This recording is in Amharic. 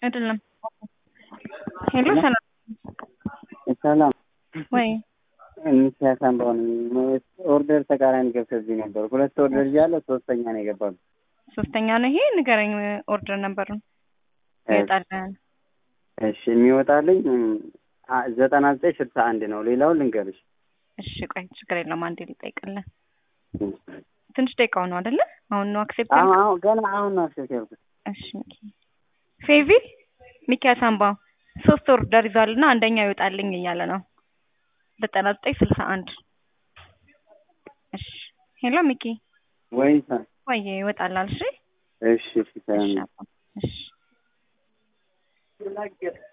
አይደለም። ሄሎ ሰላም ሰላም ወይ ሚኪያስ አምባው ነኝ። ኦርደር ተቃራኒ ገብተብኝ ነበር። ሁለት ኦርደር እያለ ሶስተኛ ነው የገባሉ። ሶስተኛ ነው ይሄ። ንገረኝ ኦርደር ነበሩን ይወጣልን። እሺ የሚወጣልኝ አ- ዘጠና ዘጠኝ ስልሳ አንድ ነው። ሌላውን ልንገርሽ። እሺ ቆይ ችግር የለውም አንዴ ልጠይቅልን። ትንሽ ደቂቃው ነው አይደለ? አሁን ነው አክሴፕት አሁን አሁን ገና አሁን ነው አክሴፕት ያልኩት። እሺ ሚኪ ፌቪ ሚኪያስ አምባው ሶስት ኦርደር ይዟል እና አንደኛው ይወጣልኝ እያለ ነው። ዘጠና ዘጠኝ ስልሳ አንድ እሺ ሄሎ ሚኪ ወይ ወይ ይወጣላል። እሺ እሺ እሺ ሰላም እሺ ነው። አባ፣ እሺ